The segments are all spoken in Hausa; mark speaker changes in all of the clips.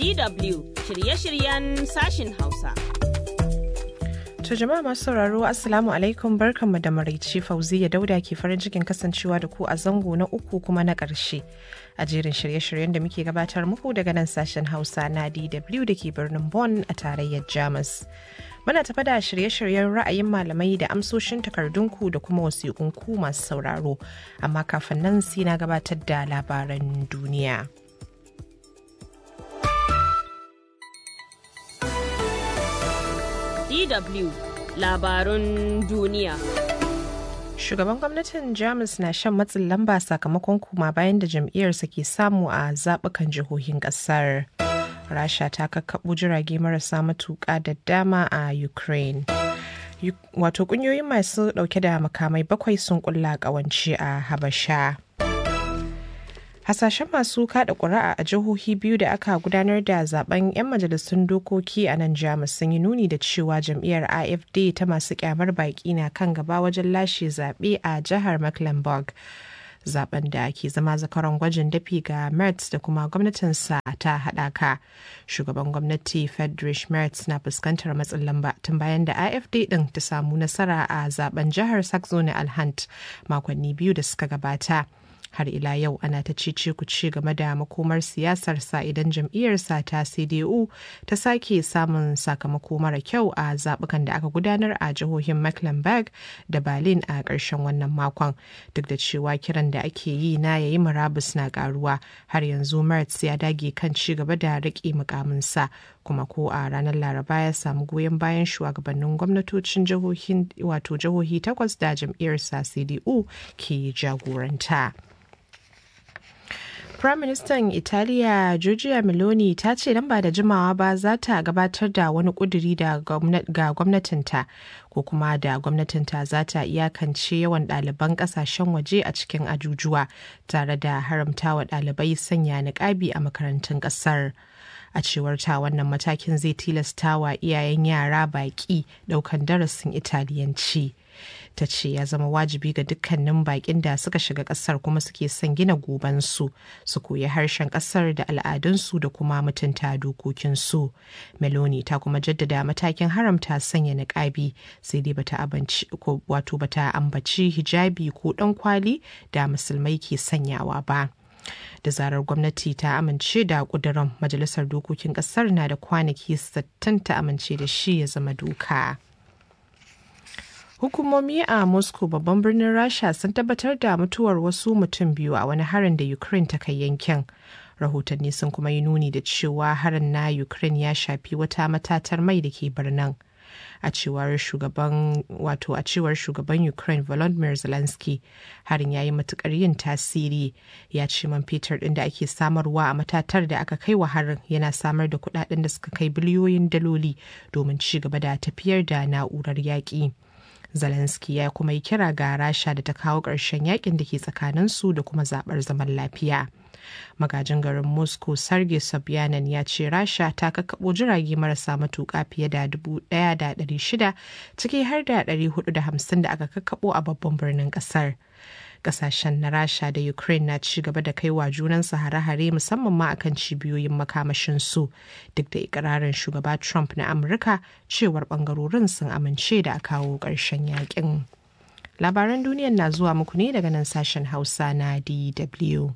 Speaker 1: DW shirye-shiryen sashin Hausa.
Speaker 2: To jama'a masu sauraro Assalamu alaikum barkanmu da maraice Fauziya Dauda ke farin cikin kasancewa da ku a zango na uku kuma na ƙarshe. A jerin shirye-shiryen da muke gabatar muku daga nan sashen Hausa na DW da ke birnin Bonn a tarayyar Jamus. Muna tafa da shirye-shiryen ra'ayin malamai da amsoshin takardunku da kuma wasiƙunku masu sauraro. Amma kafin nan sai na gabatar da labaran duniya.
Speaker 1: DW labarun duniya.
Speaker 2: Shugaban gwamnatin Jamus na shan matsin lamba sakamakon kuma bayan da jam'iyyarsa ke samu a zaɓukan jihohin ƙasar. Rasha ta kakkaɓo jirage marasa matuƙa da dama a Ukraine. Wato ƙungiyoyin masu ɗauke da makamai bakwai sun ƙulla ƙawance a Habasha. hasashen masu kada ƙuri'a a jihohi biyu da aka gudanar da zaben 'yan majalisun dokoki a nan jamus sun yi nuni da cewa jam'iyyar afd ta masu kyamar baki na kan gaba wajen lashe zaɓe a jihar mecklenburg zaben da ke zama zakaron gwajin dafi ga mertz da kuma gwamnatinsa ta haɗaka shugaban gwamnati friedrich mertz na fuskantar matsin lamba tun bayan da afd ɗin ta samu nasara a zaben jihar saxony alhant makonni biyu da suka gabata har ila yau ana ta cice ku ci game da makomar siyasarsa idan jam'iyyarsa ta cdu ta sake samun sakamako mara kyau a zabukan da aka gudanar a jihohin mecklenburg da berlin a ƙarshen wannan makon duk da cewa kiran da ake yi na yayi murabus na karuwa har yanzu mertz ya dage kan ci gaba da riƙe mukaminsa kuma ko a ranar laraba ya samu goyon bayan shugabannin gwamnatocin jihohin wato jihohi takwas da jam'iyyarsa cdu ke jagoranta. Firaministan Italiya Giorgia Meloni ta ce nan ba da jimawa ba za ta gabatar da wani kuduri ga gwamnatinta ko kuma da gwamnatinta za ta iyakance yawan ɗaliban ƙasashen waje a cikin ajujuwa tare da haramtawa ɗalibai sanya niƙabi a makarantun ƙasar. a cewar ta wannan matakin zai tilasta wa iyayen yara baƙi ɗaukan darasin italiyanci ta ce ya zama wajibi ga dukkanin baƙin da suka shiga ƙasar kuma suke son gina gobansu su koyi harshen ƙasar da al'adunsu da kuma mutunta dokokinsu meloni ta kuma jaddada matakin haramta sanya niƙabi sai dai bata wato bata ambaci hijabi ko ɗan kwali da musulmai ke sanyawa ba. da zarar gwamnati ta amince da kudurin majalisar dokokin kasar na da kwanaki 60 ta amince da shi ya zama doka. Hukumomi a Moscow babban birnin Rasha sun tabbatar da mutuwar wasu mutum biyu a wani harin da Ukraine ta kai yankin. Rahotanni sun kuma yi nuni da cewa harin na Ukraine ya shafi wata matatar mai da ke birnin. a cewar shugaban wato a cewar shugaban ukraine volodymyr zelensky harin ya yi matukar yin tasiri ya ce man fetur din da ake samarwa a matatar da aka kai wa harin yana samar da kudaden da suka kai biliyoyin daloli domin ci gaba da tafiyar da na'urar yaƙi. Zelensky ya kuma yi kira ga Rasha da ta kawo ƙarshen yakin da ke tsakaninsu da kuma zaɓar zaman lafiya. Magajin garin Moscow Sergei Sobyanin ya ce Rasha ta kakkaɓo jirage marasa matuƙa fiye da 1,600 ciki har da 450 da aka kakkaɓo a babban birnin ƙasar. kasashen na rasha da ukraine na ci gaba da kaiwa junansu hare-hare musamman ma akan cibiyoyin makamashin su duk da ikirarin shugaba trump na amurka cewar bangarorin sun amince da a kawo ƙarshen yakin labaran duniyan na zuwa muku ne daga nan sashen hausa na dw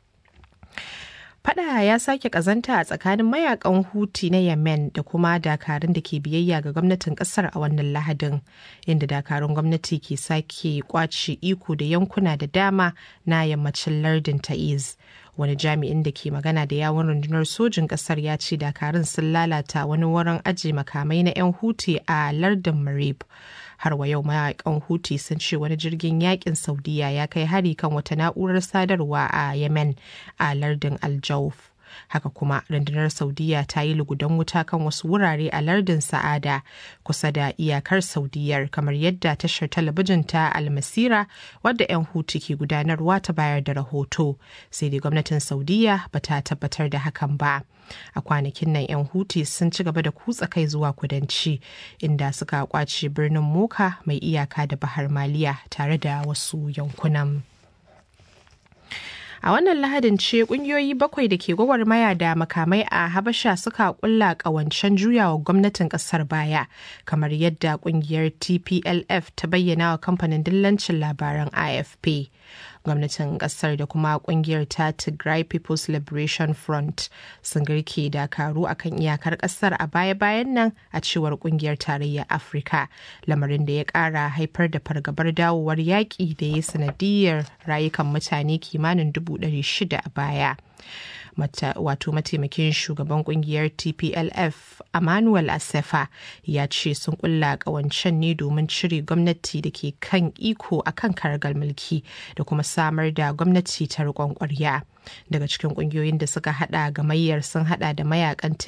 Speaker 2: Fada ya sake kazanta a tsakanin mayakan Huti na Yemen da kuma dakarun da ke biyayya ga gwamnatin kasar a wannan Lahadin, inda dakarun gwamnati ke sake kwace iko da yankuna da dama na yammacin lardin Ta'iz. Wani jami'in da ke magana da yawon rundunar sojin kasar ya ce dakarun sun lalata wani wurin ajiye makamai na 'yan Huti a lardin Marib. har wa yau mayakan huti sun ce wani jirgin yakin saudiya ya kai hari kan wata na'urar sadarwa a yemen a lardin aljauf haka kuma rundunar saudiya ta yi lugudan wuta kan wasu wurare a lardin sa'ada kusa da iyakar saudiyar kamar yadda tashar talabijin ta almasira wadda 'yan hutu ke gudanarwa ta bayar da rahoto sai dai gwamnatin saudiya ba ta tabbatar da hakan ba a kwanakin nan 'yan huti sun ci gaba da kutsa kai zuwa kudanci inda suka kwace birnin moka mai iyaka da bahar maliya tare da wasu yankunan A wannan lahadin ce kungiyoyi bakwai da ke gwagwarmaya da makamai a Habasha suka kulla kawancen juyawa gwamnatin kasar baya, kamar yadda kungiyar TPLF ta bayyana wa kamfanin dillancin labaran AFP. gwamnatin kasar da kuma kungiyar ta Tigray People's Liberation Front sun girke dakaru akan iyakar kasar a baya-bayan nan a cewar kungiyar tarayyar Afirka lamarin da ya kara haifar da fargabar dawowar yaƙi da ya sanadiyar rayukan mutane kimanin dubu shida a baya. wato mataimakin shugaban kungiyar tplf emmanuel asefa ya ce sun kulla kawancen ne domin cire gwamnati da ke kan iko a kan karagar mulki da kuma samar da gwamnati ta riƙon ƙwarya daga cikin kungiyoyin da suka hada gamayyar sun hada da mayakan